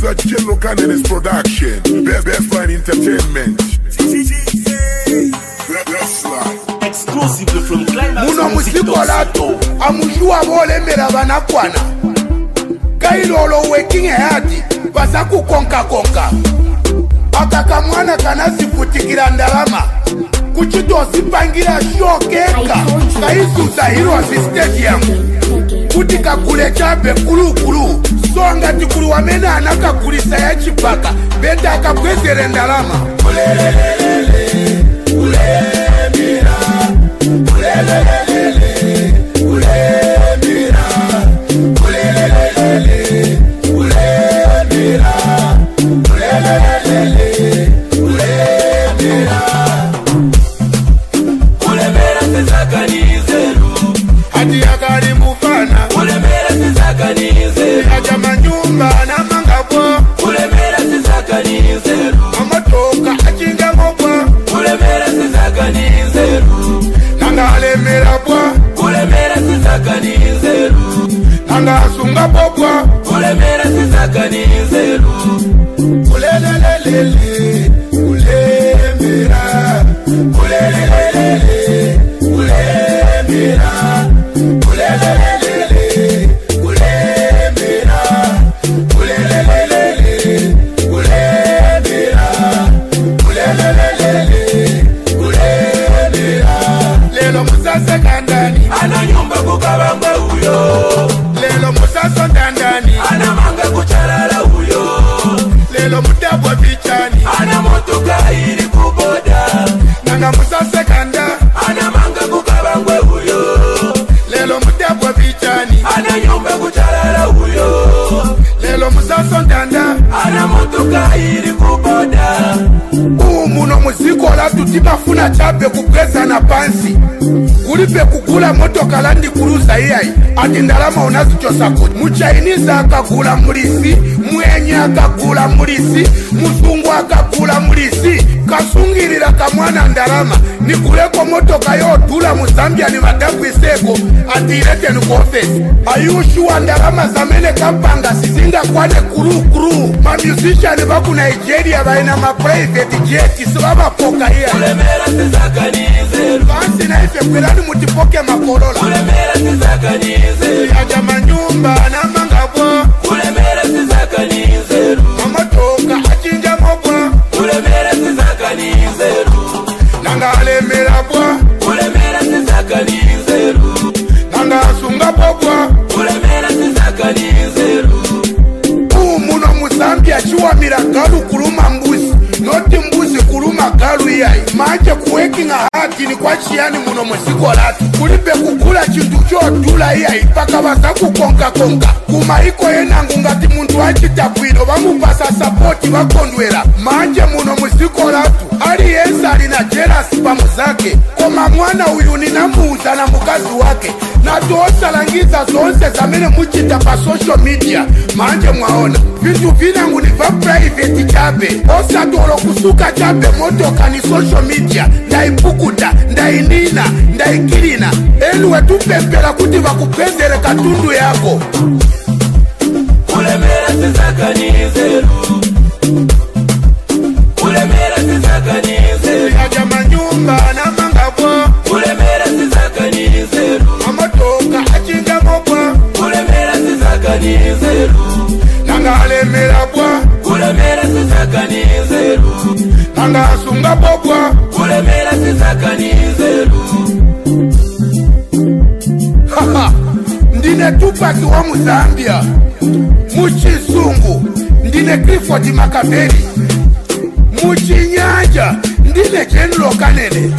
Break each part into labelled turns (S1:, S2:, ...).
S1: a Jello Cannon's production. Best, best line entertainment. That's life.
S2: Exclusive from Climax
S3: muno musiko latu amujuwa bolemela banakwana kailolo working hard baza kukonkakonka aka kamwana kanasifutikila ndalama kucitosipangira shokeka kaisusa hirosi stadium kuti kakule chape kulukulu songa tikuli wamene anakakulisa ya chipaka beta akabwezere ndalama
S2: Kulemera sizakanizeru
S3: hati akali mufana
S2: Kulemera sizakanizeru
S3: aja manyumba namangabwa
S2: Kulemera sizakanizeru
S3: amatoka acingangobwa
S2: Kulemera sizakanizeru
S3: nanga alemera bwa
S2: Kulemera sizakanizeru
S3: nanga asunga bobwa
S2: Kulemera sizakanizeru
S3: kulelelelele kulemera kulelelelele kulemera kulelelelele kulemera kulelelelele kulemera kulelelelele kulemera lelo musase kandani
S2: Ana nyumba kukabanga uyo
S3: lelo musaso ndandani
S2: Ana manga kuchalala uyo
S3: lelo mudabwa bichani
S2: Ana motoka iri kuboda
S3: nanga musase kanda
S2: Ana manga kukabangwe uyo
S3: lelo mudabwa bichani
S2: Ana nyumba kuchalala uyo
S3: lelo musaso ndanda
S2: Ana motoka iri kuboda
S3: uwu muno muzikola tuti mafuna chape kupwezana pansi kulipe kugula motoka landikuluza iyayi ati ndalama unazichosa kuti muchainizi akagula mulisi mwenye akagula mulisi muzungu akagula mulisi kasungilira kamwana ndalama nikuleko motoka yodula mu zambia ni madabwiseko ati ileteni ku ofesi ayushuwa ndalama zamene kapanga sizingakwane kulukulu mamusician baku nigeria baina maprivate jet sibabapoka iya
S2: Kulemera sizakanizeru
S3: basi naife kwelani mutipoke makolola
S2: Kulemera sizakanizeru
S3: aja manyumba namangabwa
S2: Kulemera sizakanizeru
S3: mamotoka achinjamobwa
S2: Kulemera sizakanizeru
S3: nanga alemera bwa
S2: Kulemera sizakanizeru
S3: nanga asunga bobwa
S2: Kulemera sizakanizeru
S3: uwu muno muzambia chiwamira galu kuluma mbuzi noti mbuzi kuluma galu iyayi manje kuwekinga hatini kwa chiyani muno muziko latu kulibe kugula chintu chodula iyayi paka baza kukonkakonka kumaiko yenangu ngati muntu acita bwino bamupasa sapoti bakondwera manje muno muziko latu aliyense ali na jelasi pamuzake koma mwana uyu ninamuuza na mukazi wake natosalangiza zonse zamene mucita pa social media manje mwaona vintu vinangu ni va private chabe osatolo kusuka chabe motoka ni social media ndaipukuta ndainina ndaikilina eluwe tupempela kuti vakupezere katundu yako
S2: Kulemera sizakanizeru Kulemera sizakanizeru
S3: aja manyumba namangabwa
S2: Kulemera sizakanizeru
S3: mamotoka achingamobwa
S2: Kulemera sizakanizeru
S3: nanga alemera bwa
S2: Kulemera sizakanizeru
S3: nanga asunga bobwa
S2: Kulemera sizakanizeru
S3: Haha, ndine tupaki wa muzambia muchizungu ndine clifford makaveli muchinyanja ndine general kanene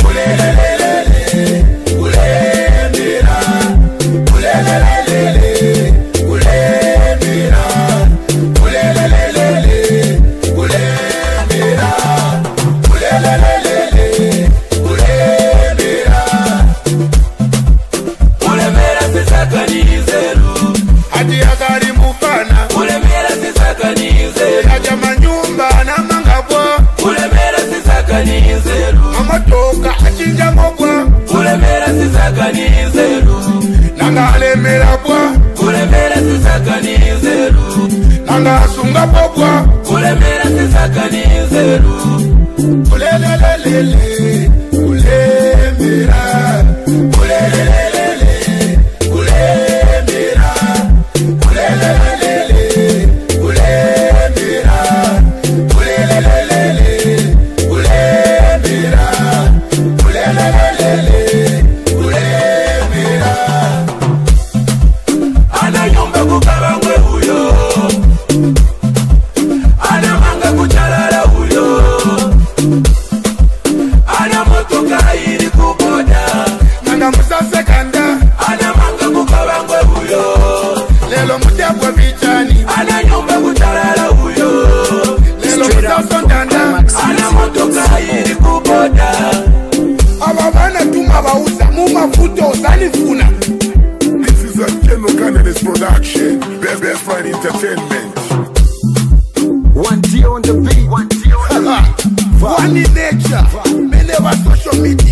S2: Kulemera sizakanizeru
S3: hati akali mufana
S2: Kulemera sizakanizeru
S3: aja manyumba namangabwa
S2: Kulemera sizakanizeru
S3: mamotoka achinjamobwa
S2: Kulemera sizakanizeru
S3: nanga alemera bwa
S2: Kulemera sizakanizeru
S3: nanga asunga bobwa
S2: kulemera sisakani nzeru
S3: kulelelelele kulemera kulelelelele kulemera kulelelelele kulemera kulelelelele kulemera kulelelelele kulemera
S2: anayumba kukabangwe huyo anamanga kuchalala huyo ana motoka iri kuboda
S3: nanga musasekanda
S2: anamanga kukabangwe huyo
S3: lelo mutebwe bichani
S2: ananyumba kuchalala huyo
S3: lelo
S4: Straight up from
S3: musasondanda
S4: Climax
S2: ana motoka iri kuboda
S3: aba bana tuma bauza mu mafuta ozanifuna
S1: This is a General Candidates production. Best Best Friend Entertainment.
S4: One D on the beat. One D on the
S3: one in nature mene ba social media